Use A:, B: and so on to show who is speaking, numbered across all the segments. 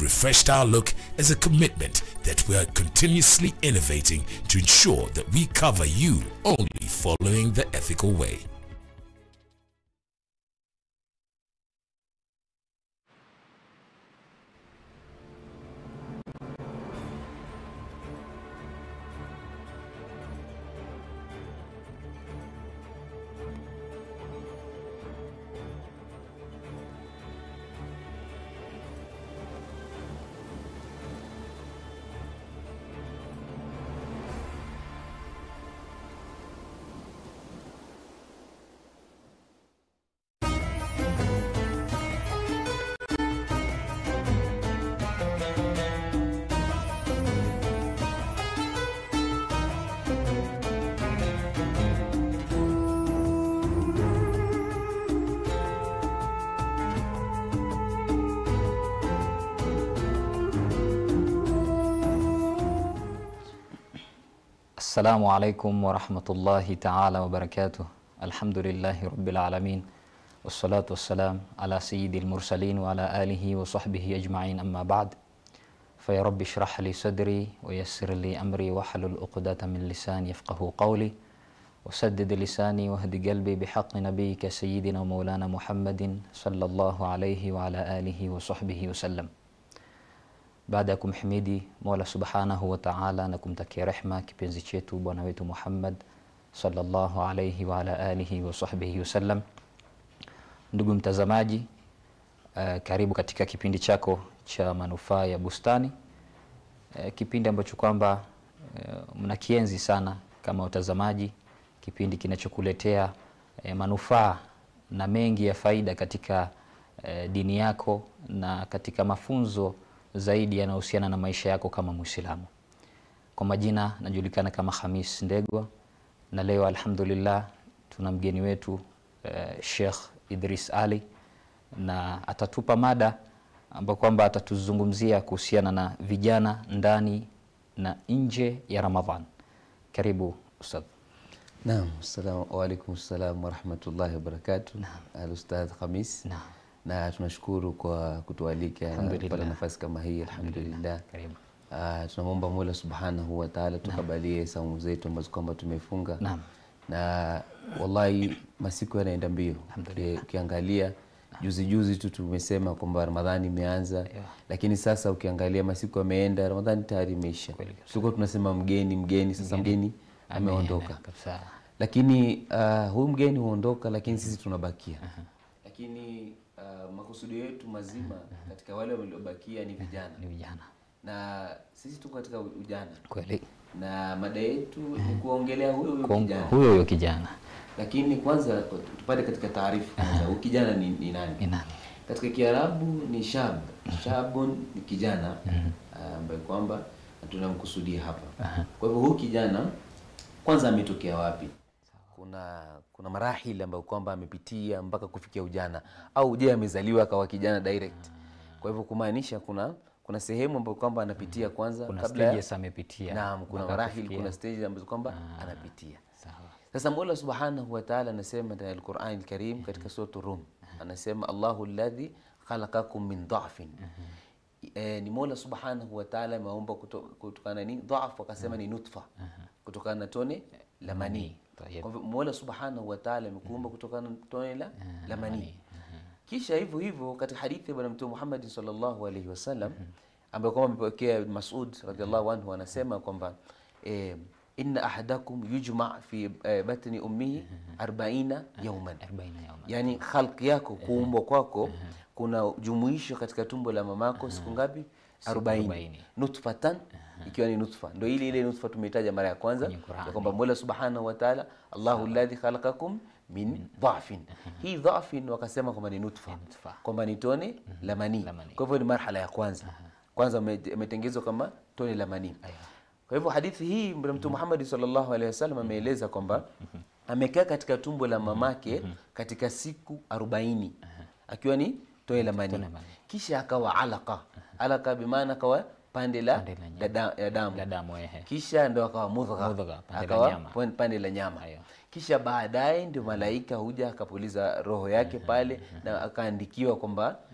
A: refreshed our look as a commitment that we are continuously innovating to ensure that we cover you only following the ethical way.
B: Assalamu alaikum warahmatullahi taala wabarakatuh. Alhamdulillahi rabbil alamin wassalatu wassalam ala sayyidil mursalin wa ala alihi wa sahbihi ajma'in amma ba'd. Faya rabbi shrah li sadri wa yassir li amri wahlul uqdata min lisani yafqahu qawli وسدد لساني واهد قلبي بحق نبيك سيدنا ومولانا محمد صلى الله عليه وعلى آله وصحبه وسلم baada ya kumhimidi mola subhanahu wa taala na kumtakia rehma kipenzi chetu bwana wetu muhammad sallallahu alaihi wa ala alihi wa sahbihi wasallam ndugu mtazamaji uh, karibu katika kipindi chako cha manufaa ya bustani uh, kipindi ambacho kwamba uh, mnakienzi sana kama watazamaji kipindi kinachokuletea uh, manufaa na mengi ya faida katika uh, dini yako na katika mafunzo zaidi yanayohusiana na maisha yako kama Muislamu. Kwa majina najulikana kama Hamis Ndegwa, na leo alhamdulillah tuna mgeni wetu uh, Sheikh Idris Ali na atatupa mada ambayo kwamba atatuzungumzia kuhusiana na vijana ndani na nje ya Ramadhan. Karibu Ustadh.
C: Naam, assalamu alaikum salam warahmatullahi wabarakatuh. Al-Ustadh Khamis.
B: Naam.
C: Na tunashukuru kwa kutualika na
B: Alhamdulillah.
C: kupata nafasi kama hii alhamdulillah.
B: Karibu.
C: Uh, tunamwomba Mola subhanahu wa ta'ala tukabalie saumu zetu ambazo kwamba tumefunga
B: Naam.
C: na wallahi masiku yanaenda mbio.
B: Alhamdulillah.
C: Uki- Ukiangalia juzi juzi tu tumesema kwamba Ramadhani imeanza lakini sasa ukiangalia masiku yameenda, Ramadhani tayari imeisha.
B: Kweli kabisa.
C: Tulikuwa tunasema mgeni mgeni, sasa mgeni ameondoka
B: Kabisa.
C: lakini uh, huyu mgeni huondoka lakini sisi tunabakia lakini uh, makusudio yetu mazima katika wale waliobakia ni vijana
B: Ni vijana.
C: na sisi tuko katika ujana
B: Kweli.
C: na mada yetu ni kuongelea huyo huyo
B: Kwa
C: kijana
B: huyo huyo kijana
C: lakini kwanza tupate katika taarifa kwanza huyu kijana ni, ni nani
B: ni nani?
C: katika kiarabu ni shab shabun ni kijana ah, ambaye kwamba tunamkusudia hapa kwa hivyo huyu kijana kwanza ametokea wapi kuna kuna marahili ambayo kwamba amepitia mpaka kufikia ujana au je amezaliwa akawa kijana direct kwa hivyo kumaanisha kuna kuna sehemu ambayo kwamba anapitia kwanza
B: Kuna
C: kabla ya-
B: stages amepitia
C: naam kuna
B: mpaka
C: marahili
B: kufikia.
C: kuna stage ambazo kwamba anapitia
B: Sawa.
C: sasa Mola Subhanahu wa Ta'ala anasema ndani ya Al-Qur'an Al-Karim katika sura Rum anasema Allahu alladhi khalaqakum min dha'fin. E, ni Mola Subhanahu wa Ta'ala ameumba kuto- kutokana ni dha'f akasema ni nutfa kutokana na tone la manii.
B: Tayyib.
C: Kwa hivyo Mola Subhanahu wa Ta'ala amekuumba kutokana na tone la la manii. Kisha hivyo hivyo katika hadithi ya Bwana Mtume Muhammad sallallahu alaihi wasallam ambayo kwamba amepokea Ibn Mas'ud radhiallahu anhu anasema kwamba eh, inna ahadakum yujma fi eh, batni ummihi 40 yawman,
B: 40 yauma.
C: yani khalqi yako kuumbwa kwako kuna jumuisho katika tumbo la mamako siku ngapi? 40
B: 40.
C: nutfatan ikiwa ni nutfa ndio ile ile nutfa tumeitaja mara ya kwanza
B: Kwenye Qur'ani.
C: ya kwamba Mola Subhanahu wa Ta'ala Allahu alladhi khalaqakum min dha'fin. Hii dha'fin wakasema kwamba ni nutfa,
B: nutfa.
C: kwamba ni tone la manii.
B: La manii.
C: Kwa hivyo ni marhala ya kwanza. Kwanza ume- umetengezwa kama tone la manii. Kwa hivyo hadithi hii Bwana Mtume Muhammad sallallahu alaihi wasallam ameeleza kwamba amekaa katika tumbo la mamake katika siku 40 akiwa ni tone la manii.
B: Tone la manii.
C: Kisha akawa alaka. Alaka bimaana akawa pande la
B: Pande la nyama.
C: la da- ya damu
B: La damu ehe.
C: kisha ndo akawa mudgha
B: Mudgha, pande la
C: akawa
B: nyama.
C: pon- pande la nyama
B: Ayo.
C: kisha baadaye ndio malaika huja akapuliza roho yake pale na akaandikiwa kwamba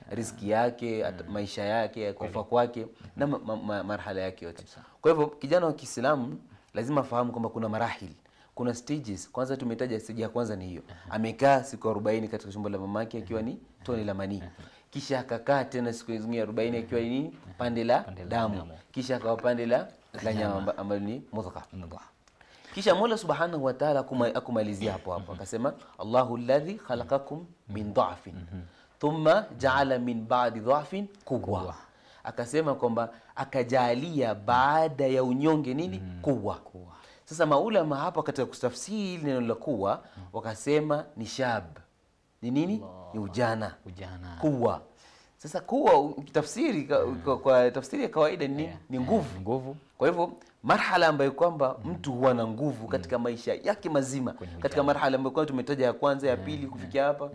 C: riski yake ata- maisha yake kufa kwake na ma, ma, ma, marhala yake yote kwa hivyo kijana wa kiislamu lazima afahamu kwamba kuna marahili kuna stages kwanza tumetaja stage ya kwanza ni hiyo amekaa siku 40 katika tumbo la mamake akiwa ni tone la manii kisha akakaa tena siku zingine 40 akiwa ni nini pande la
B: Pande la
C: damu
B: damu.
C: kisha akawa pande la la nyama amba- ambalo ni mudghah
B: Mudghah.
C: kisha mola subhanahu wa taala akuma- akumalizia hapo hapo akasema allahu ladhi khalaqakum min dhafin thumma jaala min badi dhafin quwa
B: Quwwa.
C: akasema kwamba akajalia baada ya unyonge nini kuwa sasa maulama hapa katika kutafsiri neno la kuwa wakasema ni shab ni nini ni ujana
B: Ujana.
C: kuwa sasa kuwa ukitafsiri ka- kwa, kwa tafsiri ya kawaida ni, nini? ni nguvu
B: Nguvu.
C: kwa hivyo marhala ambayo kwamba mtu huwa na nguvu katika maisha yake mazima katika marhala ambayo kwamba tumetaja ya kwanza ya pili kufikia hapa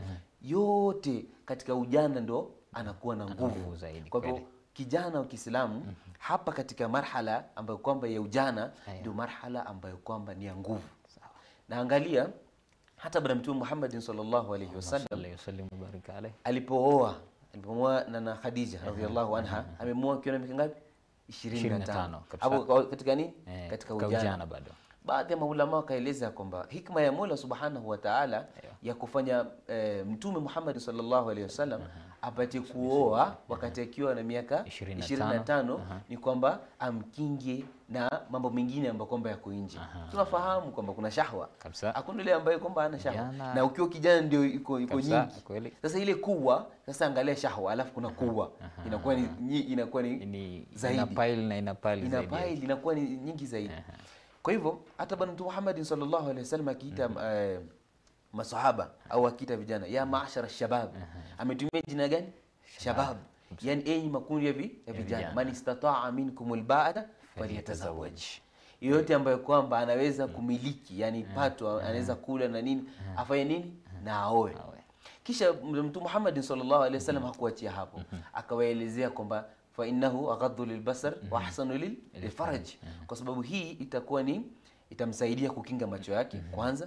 C: yote katika ujana ndo anakuwa na nguvu
B: nguvu zaidi,
C: kwa hivyo
B: kweli.
C: kijana wa Kiislamu hapa katika marhala ambayo kwamba ya ujana
B: Aya.
C: ndio marhala ambayo kwamba ni ya nguvu na angalia hata bwana mtume Muhammadin sallallahu alaihi wasallam
B: Sallallahu alayhi wasallam wa baraka alayhi.
C: alipooa alipomwoa na na Khadija radhiallahu anha amemwoa akiwa na miaka ngapi
B: 25,
C: 25
B: kabisa.
C: hapo kwa- katika nini
B: Eh,
C: katika
B: ka
C: ujana
B: ujana bado.
C: baadhi ya maulama wakaeleza kwamba hikma ya Mola subhanahu wa ta'ala ya kufanya eh, mtume Muhammad sallallahu alaihi wasallam apate kuoa wakati akiwa na miaka
B: 25,
C: 25 ni kwamba amkinge na mambo mengine ambayo kwamba yako nje tunafahamu kwamba kuna shahwa
B: Kabisa.
C: hakuna yule ambaye kwamba ana shahwa
B: Kijana.
C: na ukiwa kijana ndio iko iko
B: Kabisa,
C: nyingi
B: kweli.
C: sasa ile kuwa sasa angalia shahwa alafu kuna kuwa inakuwa ni nyi- inakuwa ni
B: Ni
C: zaidi
B: ina pile na ina pile
C: ina
B: zaidi.
C: pile inakuwa ni nyingi zaidi kwa hivyo hata bwana mtume Muhammad sallallahu alaihi wasallam akiita eh, masahaba au akiita vijana ya maashara shabab ametumia jina gani shabab yani enyi makundi ya, vi, ya vijana
B: vijana.
C: man istataa minkum alba'ata falyatazawaj yoyote ambayo kwamba anaweza kumiliki yani pato anaweza kula na nini afanye nini na aoe kisha mtume Muhammad sallallahu alaihi wasallam hakuachia hapo akawaelezea kwamba fa innahu aghaddu lilbasar wa ahsanu lil- lilfaraj kwa sababu hii itakuwa ni itamsaidia kukinga macho yake kwanza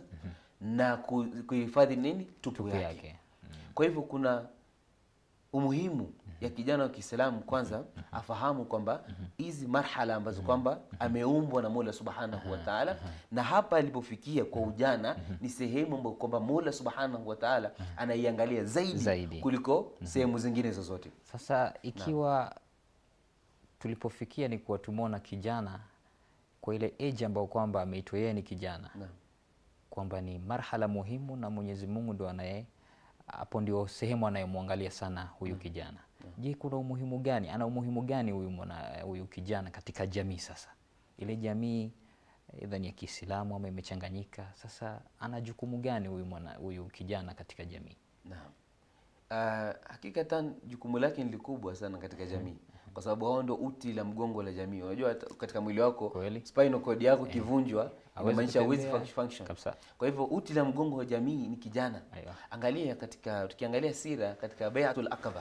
C: na ku- kuhifadhi nini tupu
B: Tupu
C: yake
B: yake.
C: kwa hivyo kuna umuhimu ya kijana wa Kiislamu kwanza afahamu kwamba hizi marhala ambazo kwamba ameumbwa na Mola Subhanahu wa Ta'ala, na hapa alipofikia kwa ujana ni sehemu ambayo kwamba Mola Subhanahu wa Ta'ala anaiangalia zaidi,
B: Zaidi.
C: kuliko sehemu zingine zozote.
B: Sasa ikiwa tulipofikia ni kuwa tumeona kijana kwa ile age ambayo kwamba ameitwa yeye ni kijana
C: Naam.
B: kwamba ni marhala muhimu na Mwenyezi Mungu ndo anaye hapo ndio sehemu anayemwangalia sana huyu kijana. Je, kuna umuhimu gani? Ana umuhimu gani huyu mwana huyu kijana katika jamii sasa? Ile jamii aidha ni ya Kiislamu ama imechanganyika. Sasa ana jukumu gani huyu mwana huyu kijana katika jamii?
C: Naam. Uh, hakikatan jukumu lake ni likubwa sana katika jamii kwa sababu hao ndio uti la mgongo la jamii. Unajua hata katika mwili wako
B: Kweli.
C: spinal cord yako kivunjwa
B: Hawezi
C: inamaanisha hawezi
B: kutembea.
C: function.
B: Kabisa.
C: Kwa hivyo uti la mgongo wa jamii ni kijana.
B: Aiyo.
C: Angalia katika tukiangalia sira katika Bai'atul Aqaba.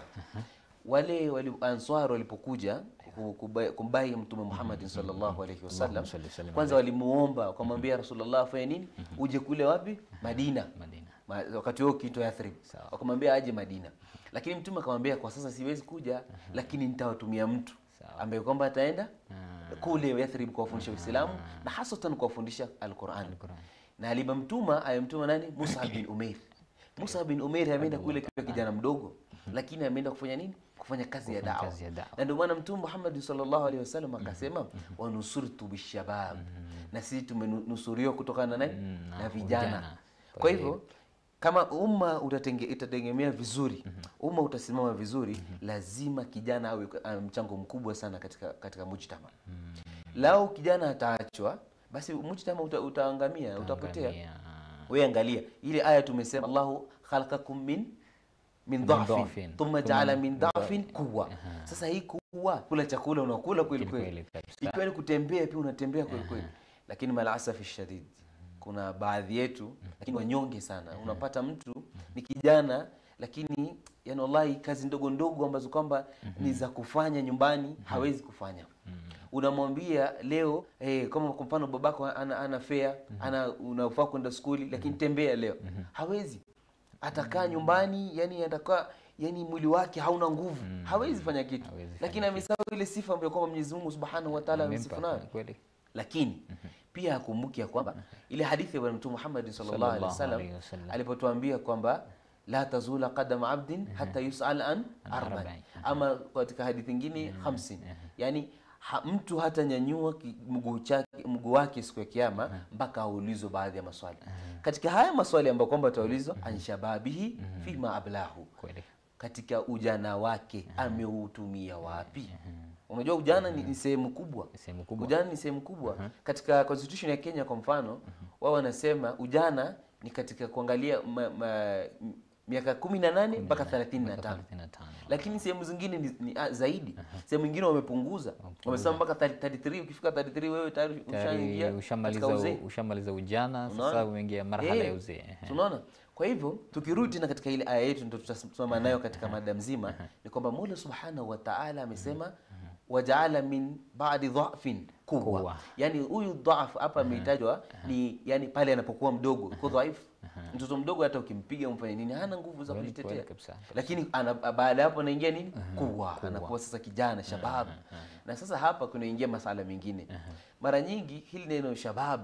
C: Wale wali Ansar walipokuja ku- kubai- kumbai Mtume Muhammad sallallahu alaihi wasallam,
B: Allahumma salli sallim
C: kwanza walimuomba wakamwambia Rasulullah afanye nini? Uje kule wapi? Madina.
B: Madina.
C: Ma, wakati huo kiitwa Yathrib.
B: Sawa.
C: Wakamwambia aje Madina. Lakini Mtume akamwambia kwa sasa siwezi kuja, lakini nitawatumia mtu
B: Sawa.
C: ambaye kwamba ataenda kule Yathrib kuwafundisha Uislamu na hasatan kuwafundisha Al-Qur'an. Na alimamtuma ayamtuma nani? Musa bin Umair. Musa bin Umair ameenda kule kiwa kijana mdogo, lakini ameenda kufanya nini? Kufanya kazi ya dawa.
B: kazi ya dawa.
C: Na ndio maana Mtume Muhammad sallallahu alaihi wasallam akasema wanusurtu bishabab, na sisi tumenusuriwa kutokana na nani?
B: na
C: Na vijana.
B: vijana.
C: Kwa hivyo kama umma utatenge, itategemea vizuri umma utasimama vizuri lazima kijana awe awe mchango mkubwa sana katika katika mujtama lau kijana ataachwa basi mujtama uta, utaangamia utapotea
B: Angamia.
C: wewe angalia ile aya tumesema Allahu khalaqakum min min dhafin
B: dhafin,
C: thumma
B: thumma
C: jaala min dhafin quwwa sasa hii kuwa kula chakula unakula kweli
B: Kweli
C: kweli
B: kabisa.
C: ikiwa ni kutembea pia unatembea kweli kweli lakini malasafi shadid kuna baadhi yetu lakini wanyonge sana unapata mtu ni kijana lakini yani wallahi kazi ndogo ndogo ambazo kwamba ni za kufanya nyumbani hawezi kufanya unamwambia leo eh, kama kwa mfano babako ana, ana fea ana unafaa kwenda skuli lakini tembea leo hawezi atakaa nyumbani yani atakaa yani mwili wake hauna nguvu hawezi fanya kitu
B: Hawezi fanya
C: lakini amesahau ile sifa ambayo kwamba Mwenyezi Mungu Subhanahu wa Ta'ala
B: Amempa,
C: amemsifu nayo
B: kweli
C: lakini pia akumbuke ya kwamba ile hadithi ya bwana mtume Muhammad sallallahu alaihi
B: Sallallahu
C: wasallam
B: alaihi wasallam.
C: alipotuambia kwamba la tazula qadama abdin hata yusal an arba'in
B: arba'in.
C: ama katika hadithi nyingine 50 yani ha, mtu hata nyanyua ki- mguu chake mguu wake siku ya kiyama mpaka aulizwe baadhi ya maswali katika haya maswali ambayo kwamba ataulizwa an shababihi fima ablahu
B: kweli
C: katika ujana wake ameutumia wapi unajua ujana ni, ni sehemu kubwa
B: Ni sehemu kubwa.
C: ujana ni sehemu kubwa katika constitution ya kenya kwa mfano wao wanasema ujana ni katika kuangalia ma, ma, m- miaka kumi na nane mpaka thelathini na tano
B: 35
C: lakini sehemu zingine ni, ni ah, zaidi sehemu nyingine wamepunguza wamesema mpaka 33 ukifika 33 wewe tayari ushaingia
B: tayari
C: katika
B: ushamaliza
C: uzee
B: u- ushamaliza ujana
C: Unaona?
B: sasa umeingia marhala
C: Eh,
B: ya uzee ehe.
C: tunaona kwa hivyo tukirudi tena katika ile aya yetu ndio tutasimama nayo katika mada mzima ni kwamba Mola Subhanahu wa Ta'ala amesema wajaala min ba'di dhafin quwwa
B: Quwwa.
C: yani huyu dhaf hapa ametajwa ni yani pale anapokuwa mdogo kwa dhaifu mtoto mdogo hata ukimpiga umfanye nini hana nguvu za
B: Kweli,
C: kujitetea
B: kweli kabisa.
C: lakini ana, baada ya hapo anaingia nini kuwa anakuwa sasa kijana shabab na sasa hapa kunaingia masala mengine mara nyingi hili neno shabab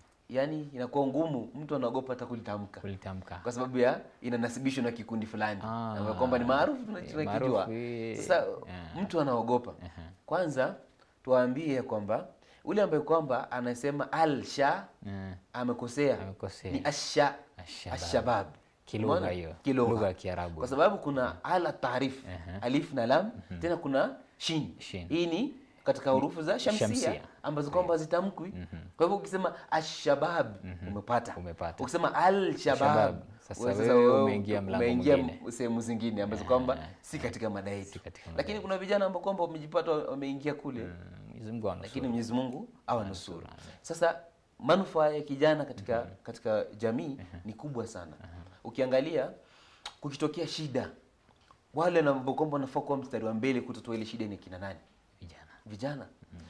C: yani inakuwa ngumu mtu anaogopa hata kulitamka
B: kulitamka
C: kwa sababu ya inanasibishwa na kikundi fulani
B: Ah.
C: ambayo kwamba ni maarufu tuna-
B: Eh,
C: tunakijua
B: maarufu, eh,
C: sasa
B: eh.
C: mtu anaogopa kwanza tuwaambie ya kwamba ule ambaye kwamba anasema alsha
B: Eh,
C: amekosea
B: Amekosea.
C: ni asha
B: Ashabab.
C: ashabab
B: Kilugha
C: Umeona?
B: hiyo.
C: Kilugha.
B: Lugha ya Kiarabu.
C: kwa sababu kuna ala taarif alif na lam tena kuna shin,
B: Shin.
C: hii ni katika hurufu za shamsia,
B: Shamsia.
C: ambazo kwamba hazitamkwi kwa hivyo ukisema ashabab umepata
B: Umepata.
C: ukisema al-shabab
B: Shabab. Sasa
C: wewe
B: wewe umeingia mlango
C: umeingia
B: mwingine.
C: m- sehemu zingine ambazo kwamba si katika mada yetu
B: katika mada
C: lakini kuna vijana ambao kwamba wamejipata wameingia kule
B: Mwenyezi Mungu anusuru.
C: lakini Mwenyezi Mungu awanusuru. Sasa manufaa ya kijana katika katika jamii ni kubwa sana. Ukiangalia kukitokea shida, wale na ambao kwamba wanafaa kuwa mstari wa mbele kutatua ile shida ni kina nani?
B: vijana
C: Vijana.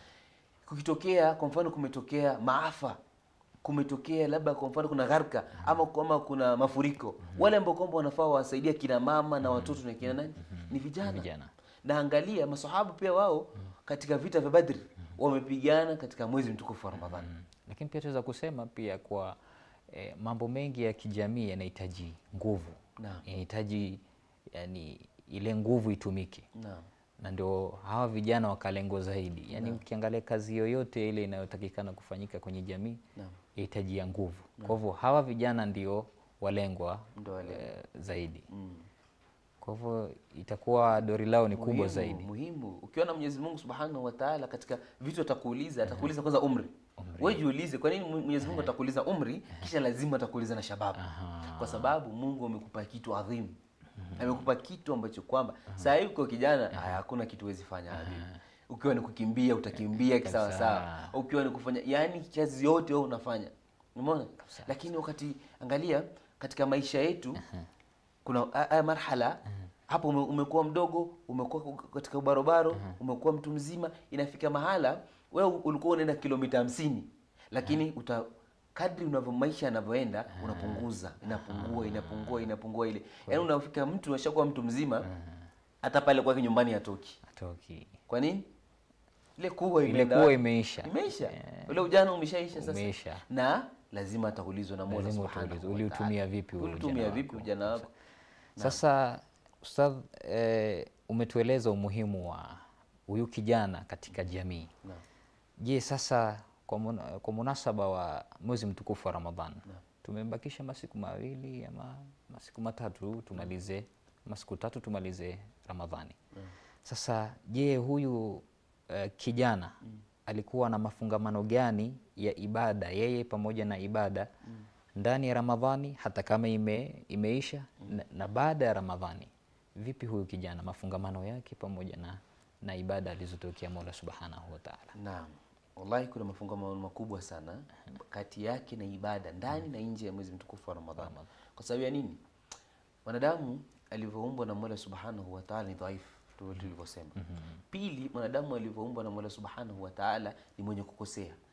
C: Kukitokea kwa mfano, kumetokea maafa, kumetokea labda kwa mfano kuna gharka ama ama kuna mafuriko, wale ambao kwamba wanafaa wasaidia kina mama na watoto na kina nani? Ni vijana.
B: Vijana.
C: Na angalia masahaba pia wao katika vita vya Badri wamepigana katika mwezi mtukufu wa Ramadhani.
B: lakini pia tunaweza kusema pia kwa eh, mambo mengi ya kijamii yanahitaji nguvu
C: Naam.
B: yanahitaji yani ile nguvu itumike
C: Naam.
B: na ndio hawa vijana wakalengwa zaidi yaani ukiangalia kazi yoyote ile inayotakikana kufanyika kwenye jamii
C: Naam.
B: yahitaji ya nguvu kwa hivyo hawa vijana ndio walengwa
C: Ndio walengwa.
B: eh, zaidi kwa hivyo itakuwa dori lao ni kubwa
C: Muhimu,
B: zaidi
C: Muhimu. Ukiona Mwenyezi Mungu Subhanahu wa Ta'ala katika vitu atakuuliza, atakuuliza kwanza umri. Wewe jiulize kwa nini Mwenyezi Mungu atakuuliza umri kisha lazima atakuuliza na shababu. Kwa sababu Mungu amekupa kitu adhimu. Amekupa kitu ambacho kwamba saa hii uko kijana, haya hakuna kitu huwezi fanya habibi. Ukiwa ni kukimbia utakimbia kisawa sawa. Ukiwa ni kufanya yani kazi yote wewe unafanya. Umeona? Lakini wakati angalia katika maisha yetu kuna haya marhala hapo ume, umekuwa mdogo umekuwa katika ubarobaro umekuwa mtu mzima inafika mahala wewe ulikuwa unaenda kilomita hamsini lakini uta kadri unavyo maisha yanavyoenda unapunguza inapungua inapungua inapungua ile yaani unafika mtu unashakuwa mtu mzima hata pale kwake nyumbani hatoki
B: atoki
C: kwa nini ile kuwa
B: ile
C: imeenda
B: kuwa
C: wapi?
B: imeisha
C: imeisha ule ujana umeshaisha sasa
B: Umeisha.
C: na lazima ataulizwa na Mola
B: Lazima
C: Subhanahu
B: utaulizwa,
C: wa
B: uliutumia
C: Ta'ala.
B: vipi ule
C: uliutumia
B: ujana
C: vipi
B: wako?
C: ujana wako
B: Sasa Ustadh, eh, umetueleza umuhimu wa huyu kijana katika jamii.
C: Naam.
B: Je, sasa kwa, mun, kwa munasaba wa mwezi mtukufu wa Ramadhan tumebakisha masiku mawili ama masiku matatu tumalize masiku tatu tumalize Ramadhani. Sasa je, huyu eh, kijana alikuwa na mafungamano gani ya ibada yeye pamoja na ibada ndani ya Ramadhani hata kama ime, imeisha na, na baada ya Ramadhani? Vipi huyu kijana mafungamano yake pamoja na, na ibada alizotokea Mola Subhanahu wa Ta'ala?
C: Naam, wallahi kuna mafungamano makubwa sana kati yake na ibada ndani na nje ya mwezi mtukufu wa Ramadhani. Kwa sababu ya nini? Mwanadamu alivyoumbwa na Mola Subhanahu wa Ta'ala ni dhaifu tu- tulivyosema. Pili, mwanadamu alivyoumbwa na Mola Subhanahu wa Ta'ala ni mwenye kukosea.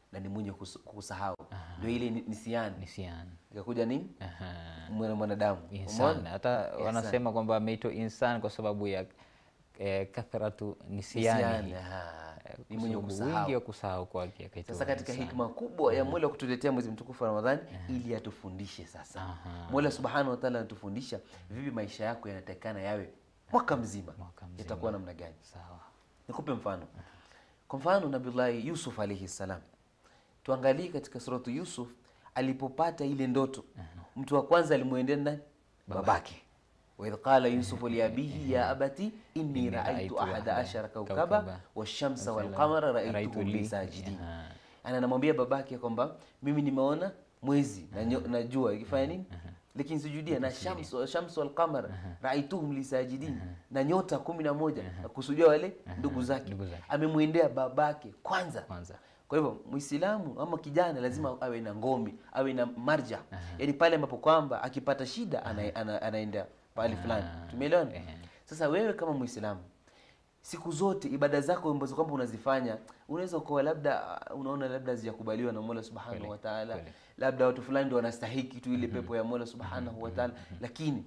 C: na ni mwenye kus- kusahau ndio ile ni- nisiani
B: Nisian.
C: ikakuja nini
B: Aha.
C: mwana mwanadamu
B: Insan.
C: Umeona?
B: Hata
C: Ihsan.
B: wanasema kwamba ameitwa insan kwa sababu ya eh, kathratu
C: Nisiani,
B: nisiani.
C: aha.
B: Eh,
C: ni
B: kwa
C: mwenye
B: sababu
C: kusahau
B: wingi wa kusahau kwake akaitwa
C: sasa katika
B: insan.
C: hikma kubwa ya Mola kutuletea mwezi mtukufu wa Ramadhani ili atufundishe sasa. Mola Subhanahu wa Ta'ala anatufundisha vipi maisha yako yanatakikana yawe mwaka mzima,
B: Mwaka mzima.
C: yatakuwa namna gani?
B: Sawa.
C: Nikupe mfano. Kwa mfano Nabiullahi Yusuf alayhi salam, tuangalie katika suratu Yusuf alipopata ile ndoto, mtu wa kwanza alimwendea nani? Babake. wa idh qala yusufu liabihi ya abati inni
B: Inni
C: raaitu
B: raaitu
C: ahada
B: ahada
C: ashara
B: kawkaba
C: kaukaba washamsa walqamara
B: Raitu
C: raaituhum
B: li-
C: li sajidin.
B: Aha.
C: Ana anamwambia babake kwamba mimi nimeona mwezi na, nyo- na jua ikifanya nini lakini sujudia na shamsu shamsu wal qamar raaituhum lisajidin na nyota kumi na moja kusudia wale ndugu zake
B: Ndugu zake.
C: amemwendea babake kwanza
B: Kwanza.
C: kwa hivyo Muislamu ama kijana lazima awe na ngome, awe na marja, yaani pale ambapo kwamba akipata shida ana, ana, anaenda pahali fulani. Tumeelewana? Sasa wewe kama Muislamu siku zote ibada zako ambazo kwamba unazifanya unaweza ukawa labda uh, unaona labda hazijakubaliwa na Mola Subhanahu
B: Kweli,
C: wa Ta'ala,
B: kweli.
C: labda watu fulani ndio wanastahiki tu ile pepo ya Mola Subhanahu wa Ta'ala, lakini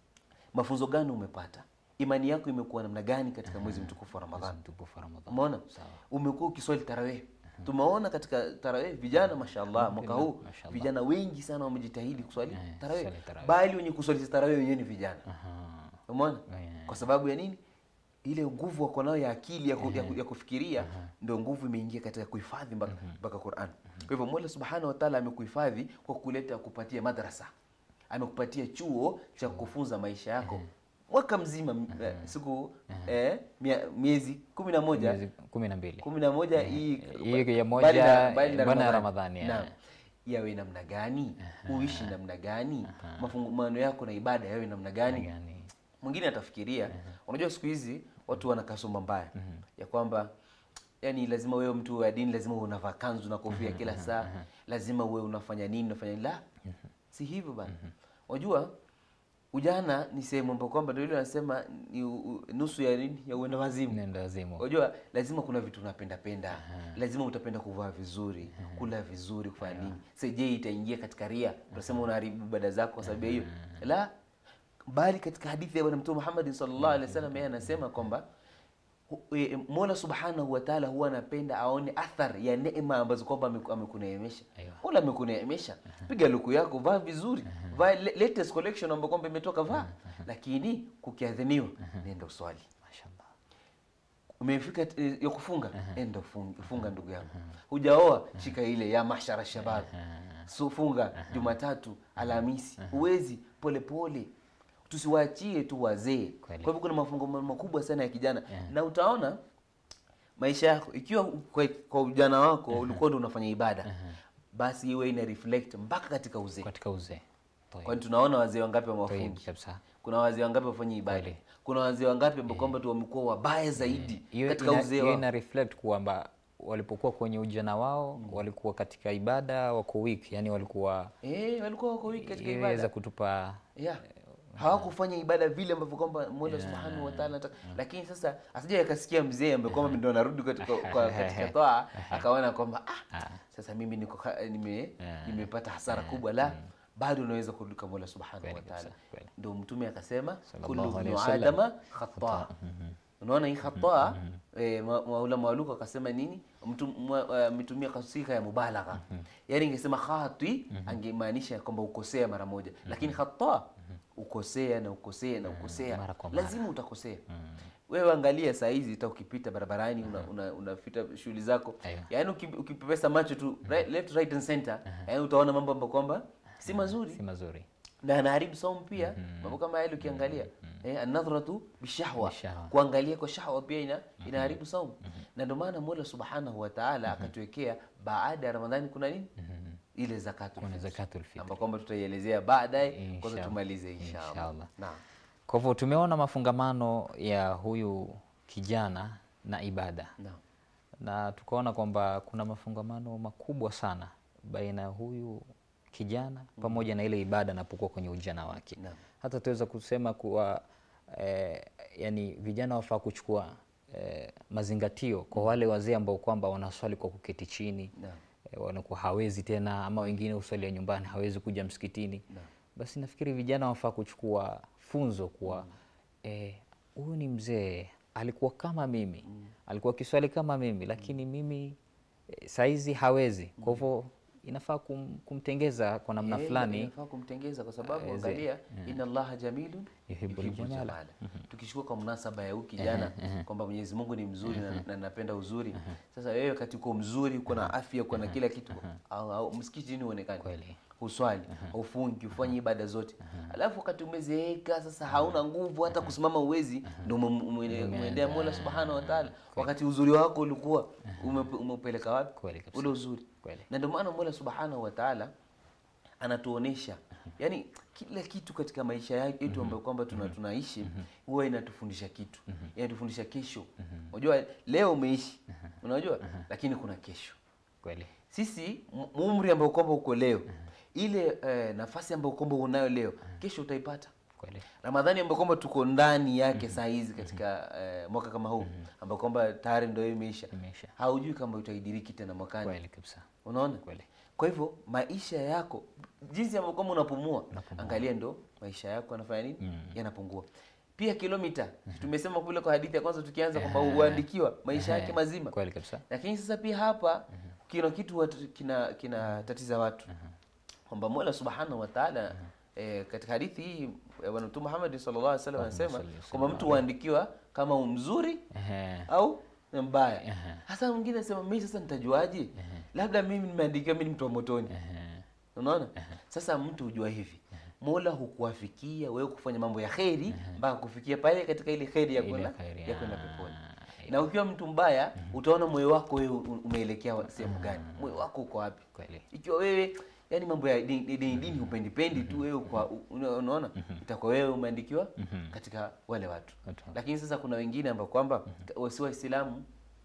C: mafunzo gani umepata? Imani yako imekuwa namna gani katika mwezi mtukufu wa Ramadhani?
B: Mtukufu wa Ramadhani.
C: Umeona?
B: Sawa.
C: Umekuwa ukiswali tarawih. Tumeona katika tarawih vijana mashallah mwaka huu
B: Mashallah.
C: vijana wengi sana wamejitahidi kuswali
B: Eh,
C: tarawih.
B: kuswali tarawih.
C: Bali wenye kuswali tarawih wenyewe ni vijana.
B: Aha.
C: Umeona?
B: Eh.
C: Kwa sababu ya nini? Ile nguvu wako nayo ya akili ya, ku, ya, ku, ya kufikiria ndio nguvu imeingia katika kuhifadhi mpaka mpaka Qur'an. Kwa hivyo Mola Subhanahu wa Ta'ala amekuhifadhi kwa kuleta kupatia madrasa. Amekupatia chuo cha kufunza maisha yako mwaka mzima eh, siku eh, mia- miezi kumi na moja
B: Miezi kumi na mbili.
C: kumi na moja hii
B: hii ya moja,
C: mbali na- mbali na
B: mbali na
C: Ramadhani.
B: Ramadhani,
C: Naam. yawe namna gani uishi namna gani mafungamano yako na ibada yawe namna gani
B: Gani?
C: mwingine atafikiria unajua siku hizi watu wana kasumba mbaya ya kwamba yani lazima wewe mtu wa dini lazima uwe unavaa kanzu na kofia kila saa lazima uwe unafanya nini unafanya nini la si hivyo bana unajua ujana ni sehemu ambapo kwamba ndio ile wanasema ni u- u- nusu ya nini ya uenda wazimu
B: Nenda wazimu.
C: unajua lazima kuna vitu unapenda penda lazima utapenda kuvaa vizuri kula vizuri kufanya nini sasa je itaingia katika ria utasema unaharibu ibada zako kwa sababu ya hiyo la bali katika hadithi ya bwana mtume Muhammad sallallahu alaihi wasallam yeye anasema kwamba hu- e, Mola Subhanahu wa Ta'ala huwa anapenda aone athar ya neema ambazo kwamba ameku- amekuneemesha.
B: Aiyo.
C: Mola amekuneemesha. Piga luku yako, vaa vizuri. Vaa le- latest collection ambayo kwamba imetoka vaa. Lakini kukiadhiniwa nenda uswali.
B: Mashallah.
C: Umefika eh, ya kufunga, enda ufunga, funga ndugu yangu. Hujaoa, shika ile ya mashara shabab. So funga Jumatatu, Alhamisi. Uwezi pole pole. Tusiwaachie tu wazee. Kwa
B: Kweli.
C: hivyo kuna mafungo makubwa sana ya kijana na utaona maisha yako ikiwa kwa, kwa ujana wako ulikuwa ndio unafanya ibada basi iwe ina reflect mpaka katika uzee.
B: Katika uzee. Toyo.
C: Kwani tunaona wazee wangapi
B: Toyo
C: wamewafungi?
B: kabisa.
C: Kuna wazee wangapi wafanya ibada?
B: Kweli.
C: Kuna wazee wangapi ambao kwamba tu wamekuwa wabaya zaidi
B: Hiyo
C: katika
B: ina-
C: uzee
B: hiyo
C: wao?
B: ina reflect kwamba walipokuwa kwenye ujana wao walikuwa katika ibada wako weak, yani walikuwa
C: Eh, walikuwa wako wiki katika
B: iweza
C: ibada.
B: kutupa
C: Yeah. Hawakufanya ibada vile ambavyo kwamba Mola Subhanahu wa Ta'ala anataka. Lakini sasa asije akasikia mzee ambaye kwamba ndio anarudi katika kwa katika toa akaona kwamba ah, sasa mimi niko ka- nime nimepata hasara kubwa la bado unaweza kurudi kwa Mola Subhanahu wa
B: Kweli
C: Ta'ala.
B: kabisa, kweli.
C: Ndio mtume akasema
B: Sallallahu
C: kullu
B: alaihi
C: ibn
B: wasallam.
C: adama khata. Unaona hii khata eh, ma- maulama waluko akasema nini? Mtu mwa- eh, ametumia kasika ya mubalagha. Yaani ingesema khati angemaanisha kwamba ukosea mara moja. Lakini khata ukosea na ukosea na ukosea.
B: mara kwa mara.
C: Lazima utakosea. Wewe angalia saa hizi hata ukipita barabarani una, una, unapita shughuli zako.
B: Aiyo.
C: Yaani uki- ukipepesa macho tu right, left right and center, yaani utaona mambo ambayo kwamba si mazuri
B: si mazuri.
C: na anaharibu saumu pia mambo kama yale ukiangalia eh, anadhratu bishahwa
B: Bishahwa.
C: kuangalia kwa shahwa pia ina inaharibu saumu na ndio maana Mola Subhanahu wa Ta'ala akatuwekea baada ya Ramadhani kuna nini ile zakatul
B: Kuna
C: fitr
B: zakatul fitr.
C: ambapo kwamba tutaielezea baadaye kwanza
B: Inshallah.
C: tumalize inshallah
B: Inshallah.
C: naam
B: Kwa hivyo tumeona mafungamano ya huyu kijana na ibada
C: naam
B: na tukaona kwamba kuna mafungamano makubwa sana baina ya huyu kijana pamoja na ile ibada anapokuwa kwenye ujana wake.
C: Naam.
B: Hata tuweza kusema kuwa eh, yani vijana wafaa kuchukua eh, mazingatio kwa wale wazee ambao kwamba wanaswali kwa kuketi chini
C: Naam.
B: eh, wanakuwa hawezi tena ama wengine uswalia nyumbani hawezi kuja msikitini basi nafikiri vijana wafaa kuchukua funzo kuwa eh, huyu ni mzee alikuwa kama mimi alikuwa kiswali kama mimi lakini mimi eh, saizi hawezi kwa hivyo inafaa kum, kumtengeza kwa namna
C: Eh,
B: fulani
C: inafaa kumtengeza kwa sababu
B: Aweze-
C: angalia inna allaha jamilun
B: Yuhibbul
C: yuhibbul
B: jamala.
C: jamala tukichukua kwa mnasaba ya huyu kijana kwamba Mwenyezi Mungu ni mzuri na, na napenda uzuri sasa wewe wakati uko mzuri uko na afya uko na kila kitu au, au msikitini uonekane
B: Kweli.
C: uswali ufungi ufanye ibada zote alafu wakati umezeeka sasa hauna nguvu hata kusimama uwezi ndio ume- ume- umeendea Mola subhanahu wa ta'ala wakati uzuri wako ulikuwa ume- umeupeleka wapi
B: Kweli kabisa.
C: ule uzuri
B: Kweli.
C: na ndio maana Mola subhanahu wa ta'ala anatuonesha yani kila kitu katika maisha yetu ambayo kwamba tuna, tunaishi huwa inatufundisha kitu inatufundisha kesho unajua leo umeishi unajua lakini kuna kesho
B: kweli
C: sisi m- umri ambao kwamba uko leo ile eh, nafasi ambayo kwamba unayo leo kesho utaipata
B: kweli
C: ramadhani ambayo kwamba tuko ndani yake saa hizi katika eh, mwaka kama huu ambao kwamba tayari ndio imeisha
B: Imeisha.
C: haujui kama utaidiriki tena mwakani
B: kweli kabisa
C: unaona
B: Kweli.
C: kwa hivyo maisha yako jinsi ambavyo kwamba unapumua angalia ndo maisha yako yanafanya nini yanapungua pia kilomita tumesema kule kwa hadithi ya kwanza tukianza kwamba huandikiwa maisha yake mazima
B: kweli kabisa
C: lakini sasa pia hapa kina kitu watu- kina kina tatiza watu kwamba Mola Subhanahu wa Ta'ala eh, katika hadithi hii eh, bwana Mtume Muhammad sallallahu alaihi wasallam anasema
B: salli wa sallam
C: kwamba mtu huandikiwa kama mzuri
B: Ehe.
C: au ni mbaya. Hasa mwingine anasema mimi sasa nitajuaje? Labda mimi nimeandikiwa mimi ni mtu wa motoni. Unaona? Sasa mtu hujua hivi. Mola hukuwafikia wewe kufanya mambo ya kheri mpaka kufikia pale katika ile kheri ya
B: Ile
C: kwenda
B: kheri,
C: ya kwenda
B: ah,
C: peponi. Na ukiwa mtu mbaya utaona moyo wako wewe u- umeelekea wa- sehemu gani? Moyo wako uko wapi?
B: Kweli.
C: Ikiwa wewe yani mambo ya dini dini, dini upendi pendi tu wewe kwa una- unaona itakuwa wewe umeandikiwa katika wale watu.
B: Watu.
C: Lakini sasa kuna wengine ambao kwamba si Waislamu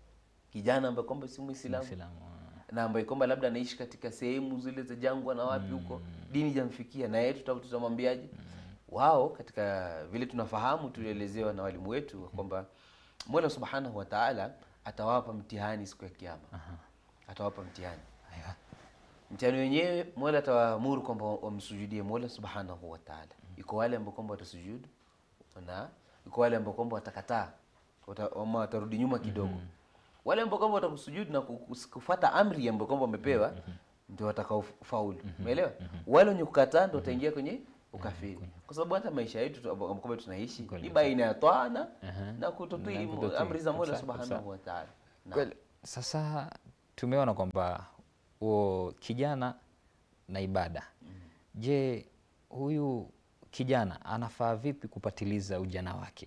C: kijana ambaye kwamba si Muislamu
B: Muislamu,
C: na ambaye kwamba labda anaishi katika sehemu zile za jangwa na wapi huko dini jamfikia na yeye tuta- tutamwambiaje wao katika vile tunafahamu tulielezewa na walimu wetu kwamba Mola Subhanahu wa Ta'ala atawapa mtihani siku ya kiyama atawapa mtihani
B: Aiwa.
C: mtihani wenyewe Mola atawaamuru kwamba wamsujudie Mola Subhanahu wa Ta'ala iko wale ambao kwamba watasujudu na iko wale ambao kwamba watakataa wata, ama watarudi nyuma kidogo wale ambao kwamba watakusujudu na kus- kufuata amri ambayo kwamba wamepewa ndio watakaofaulu umeelewa wale wenye kukataa ndio wataingia kwenye ukafiri kwa sababu hata maisha yetu tu ambao kwamba tunaishi
B: Kweli.
C: ni baina ya toa na
B: Aha.
C: na kutotii
B: Na kutotii.
C: amri za Mola
B: Kabisa,
C: Subhanahu
B: kabisa.
C: wa Ta'ala Naam.
B: Kweli. Sasa tumeona kwamba huo kijana na ibada. Je, huyu kijana anafaa vipi kupatiliza ujana wake?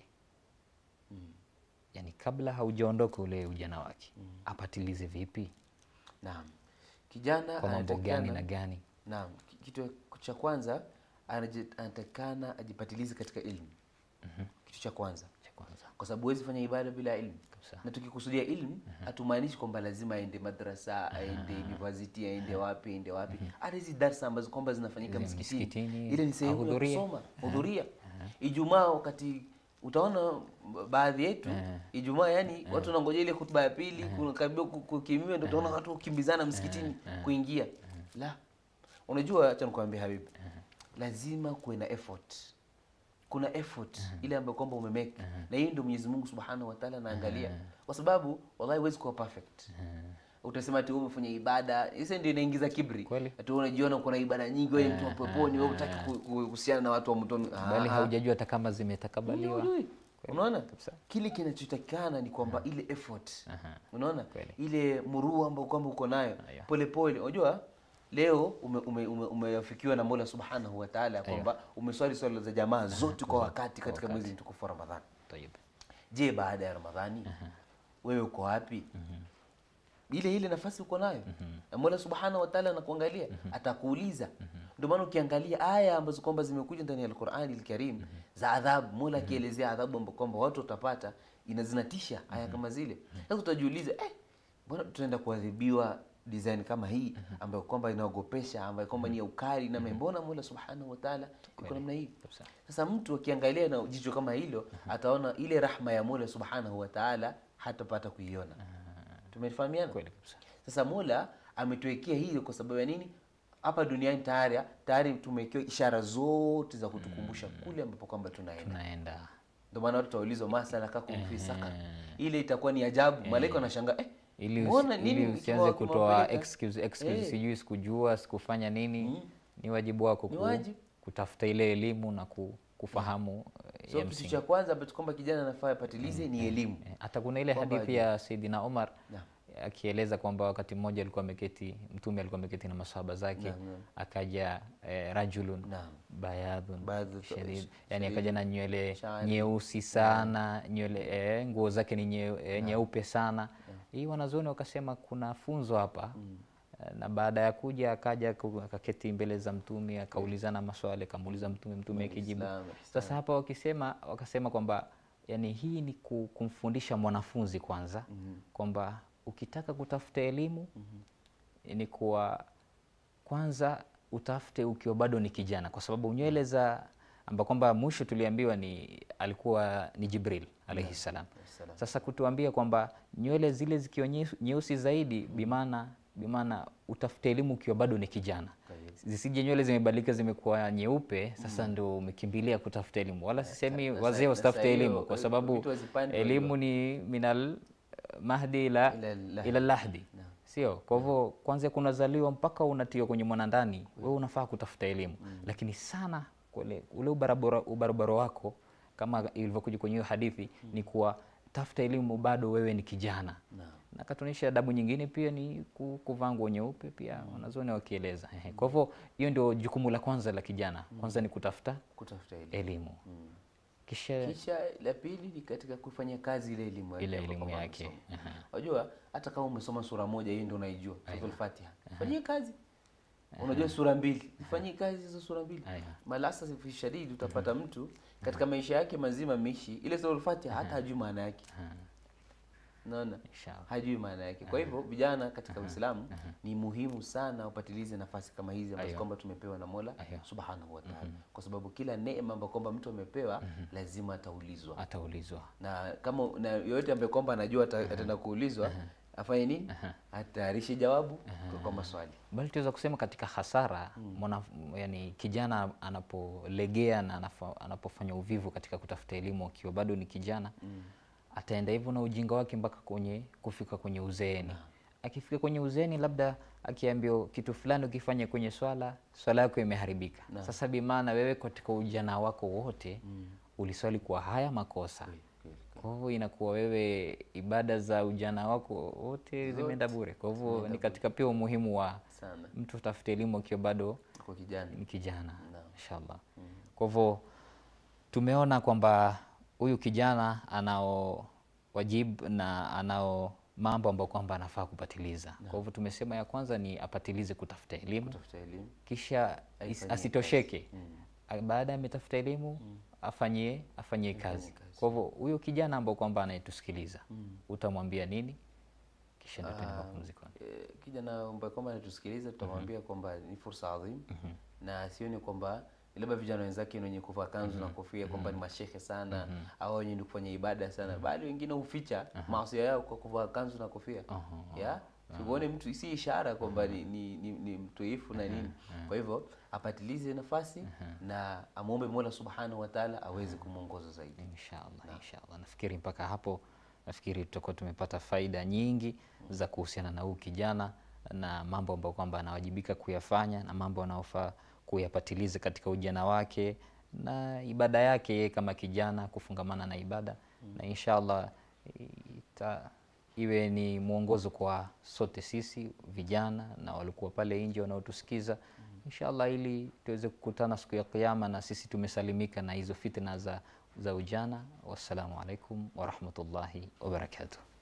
B: Yaani kabla haujaondoka ule ujana wake apatilize vipi?
C: Naam. Kijana
B: Kwa mambo gani
C: anatakikana-
B: na gani?
C: Naam, ki- kitu cha kwanza anaji- anatakikana ajipatilize katika ilmu. Kitu cha kwanza,
B: Cha kwanza.
C: kwa sababu huwezi fanya ibada bila ilmu.
B: Kabisa.
C: Na tukikusudia ilmu, hatumaanishi kwamba lazima aende madrasa, aende university, aende wapi, aende wapi. Hata hizi darsa ambazo kwamba zinafanyika
B: Zile
C: msikitini,
B: msikitini,
C: ile ni sehemu ya
B: ahudhurie.
C: kusoma, hudhuria. Ijumaa wakati utaona baadhi yetu Ijumaa yani watu wanangoja ile hutuba ya pili kukaribia ku- kukimiwa, ndio utaona watu kukimbizana msikitini kuingia. La, unajua, acha nikwambie Habibi, lazima kuwe na effort. Kuna effort ile ambayo kwamba umemake na hiyo ndio Mwenyezi Mungu Subhanahu wa Ta'ala anaangalia, kwa sababu wallahi huwezi kuwa perfect. Utasema ati wewe umefanya ibada, hiyo ndio inaingiza kibri.
B: Kweli.
C: Ati wewe unajiona uko na ibada nyingi, wewe mtu wa peponi, wewe hutaki ku- ku- kuhusiana na watu wa motoni.
B: Bali
C: Ah,
B: haujajua hata kama zimetakabaliwa.
C: Hujui. Unaona
B: Kabisa.
C: kile kinachotakikana ni kwamba ile effort unaona
B: Kweli.
C: ile murua ambayo kwamba uko nayo
B: Aya.
C: pole pole. Unajua leo umeafikiwa ume, ume, umeafikiwa na Mola Subhanahu wa Ta'ala kwamba umeswali swala za jamaa zote kwa wakati katika mwezi mtukufu wa Ramadhani.
B: Tayeb.
C: Je, baada ya Ramadhani wewe uko wapi? Ile ile nafasi uko nayo na Mola Subhanahu wa Ta'ala anakuangalia, atakuuliza. Ndio maana ukiangalia aya ambazo kwamba zimekuja ndani ya Al-Qur'ani Al-Karim za adhabu, Mola akielezea adhabu ambazo kwamba watu watapata, inazinatisha aya kama zile. Sasa utajiuliza, eh, mbona tunaenda kuadhibiwa design kama hii ambayo kwamba inaogopesha, ambayo kwamba ni ya ukali na mbona Mola Subhanahu wa Ta'ala iko namna hii?
B: Kabisa.
C: Sasa mtu akiangalia na jicho kama hilo ataona ile rahma ya Mola Subhanahu wa Ta'ala hatapata kuiona. Tumefahamiana?
B: Kweli kabisa.
C: Sasa Mola ametuwekea hili kwa sababu ya nini hapa duniani tayari tayari tumewekewa ishara zote za kutukumbusha kule ambapo kwamba tunaenda
B: tunaenda
C: ndio maana watu taulizwa masala kakum fi saqar ile itakuwa ni ajabu malaika wanashangaa eh
B: ili,
C: mbona
B: usi,
C: nini
B: ili usianze
C: ukiwa-
B: kutoa
C: ukiwapeleka?
B: excuse, excuse
C: Eh.
B: sijui sikujua sikufanya nini ni wajibu wako
C: Ni
B: ku,
C: wajibu.
B: kutafuta ile elimu na ku, kufahamu eh,
C: so
B: ya
C: kitu
B: msingi
C: cha kwanza ambacho kwamba kijana anafaa apatilize ni elimu
B: Eh, hata kuna ile
C: Kwamba
B: hadithi ya Saidina Umar
C: Naam.
B: akieleza kwamba wakati mmoja alikuwa ameketi mtume alikuwa ameketi na masahaba zake
C: Naam, naam.
B: akaja eh, rajulun
C: Naam.
B: bayadhun
C: Bayadhu-
B: shadid yani
C: shadid.
B: akaja na nywele
C: Shani.
B: nyeusi sana nywele eh, nguo zake ni nye, eh, nyeupe sana hii wanazuoni wakasema kuna funzo hapa Eh, na baada ya kuja akaja ku- akaketi mbele za mtume akaulizana maswali akamuuliza mtume mtume akijibu
C: Islam,
B: sasa hapa wakisema wakasema kwamba yani hii ni ku- kumfundisha mwanafunzi kwanza kwamba ukitaka kutafuta elimu ni kuwa kwanza utafute ukiwa bado ni kijana kwa sababu nywele za amba kwamba mwisho tuliambiwa ni alikuwa ni Jibril alaihi salam.
C: salam.
B: Sasa kutuambia kwamba nywele zile zikiwa nyeusi- nyeusi zaidi bimaana bimaana utafute elimu ukiwa bado ni kijana, zisije nywele zimebadilika zimekuwa nyeupe, sasa ndo umekimbilia kutafuta elimu. Wala sisemi
C: na sa-
B: wazee
C: na
B: wasitafute
C: saa hiyo,
B: elimu, kwa
C: eh,
B: sababu
C: vitu hazipandi
B: elimu ni minal mahdi ila,
C: Ila lahdi.
B: ila lahdi sio kwa hivyo kwanza kunazaliwa mpaka unatiwa kwenye mwanandani wewe unafaa kutafuta elimu lakini sana kule, ule ubarabara, ubarabara wako kama ilivyokuja kwenye hiyo hadithi ni kuwa tafuta elimu bado wewe ni kijana na katunisha adabu nyingine pia ni ku- kuvaa nguo nyeupe pia wanazuoni wakieleza Ehe. kwa hivyo hiyo ndio jukumu la kwanza la kijana kwanza ni kutafuta
C: kutafuta elimu
B: elimu kisha
C: kisha la pili ni katika kufanya kazi ile elimu yake
B: Ile
C: ambayo
B: elimu
C: kwamba
B: yake.
C: amesoma. Unajua hata kama umesoma sura moja hii ndio unaijua suratul Fatiha. Fanyie kazi. Unajua sura mbili. Fanyie kazi hizo sura mbili.
B: Aya.
C: Malasa fi shadidi utapata mtu katika maisha yake mazima ameishi ile suratul Fatiha hata hajui maana yake. Naona?
B: Inshallah.
C: Hajui maana yake. Kwa hivyo vijana katika Uislamu ni muhimu sana upatilize nafasi kama hizi ambazo
B: Aya.
C: kwamba tumepewa na Mola
B: Aya.
C: Subhanahu wa Ta'ala. Kwa sababu kila neema ambayo kwamba mtu amepewa lazima ataulizwa
B: ataulizwa
C: na kama na yoyote ambaye kwamba anajua ata- ataenda kuulizwa afanye nini atayarishe jawabu kwa- kwa maswali
B: bali tuweza kusema katika hasara mwana, yani kijana anapolegea na anafa- anapofanya uvivu katika kutafuta elimu akiwa bado ni kijana ataenda hivyo na ujinga wake mpaka kwenye kufika kwenye uzeeni akifika kwenye uzeeni labda akiambiwa kitu fulani ukifanya kwenye swala swala yako imeharibika sasa bimaana wewe katika ujana wako wote uliswali kwa haya makosa kwa hivyo inakuwa wewe ibada za ujana wako wote zimeenda bure. Kwa hivyo ni katika pia umuhimu wa
C: sana
B: mtu utafute elimu akiwa bado
C: kwa kijana
B: ni kijana
C: Naam.
B: inshallah. Kwa hivyo tumeona kwamba huyu kijana anao wajibu na anao mambo ambayo kwamba anafaa kupatiliza. Kwa hivyo tumesema ya kwanza ni apatilize kutafuta elimu
C: tafuta elimu
B: kisha is-
C: Aifanyie
B: asitosheke A- baada ya ametafuta elimu afanyie afanyie kazi. Kwa hivyo huyo kijana ambao kwamba anayetusikiliza utamwambia nini? Kisha ndio tuende mapumzikoni.
C: Eh, kijana ambaye kwamba anatusikiliza tutamwambia kwamba ni fursa adhim na sioni kwamba labda vijana wenzake ni wenye kuvaa kanzu na kofia kwamba ni mashehe sana au wenye ni kufanya ibada sana bali wengine huficha maasi yao kwa kuvaa kanzu na kofia ya siuone mtu si ishara kwamba ni, ni, ni, ni mtuifu na nini kwa hivyo apatilize nafasi na amwombe mola subhanahu wa taala aweze kumwongoza zaidi
B: Inshallah, inshallah. Nafikiri mpaka hapo nafikiri tutakuwa tumepata faida nyingi za kuhusiana na huu kijana na mambo ambayo kwamba anawajibika kuyafanya na mambo anayofaa kuyapatiliza katika ujana wake na ibada yake yeye kama kijana kufungamana na ibada na inshallah ita, iwe ni mwongozo kwa sote sisi vijana na walikuwa pale nje wanaotusikiza inshallah ili tuweze kukutana siku ya kiyama na sisi tumesalimika na hizo fitna za, za ujana wassalamu alaikum warahmatullahi wabarakatuh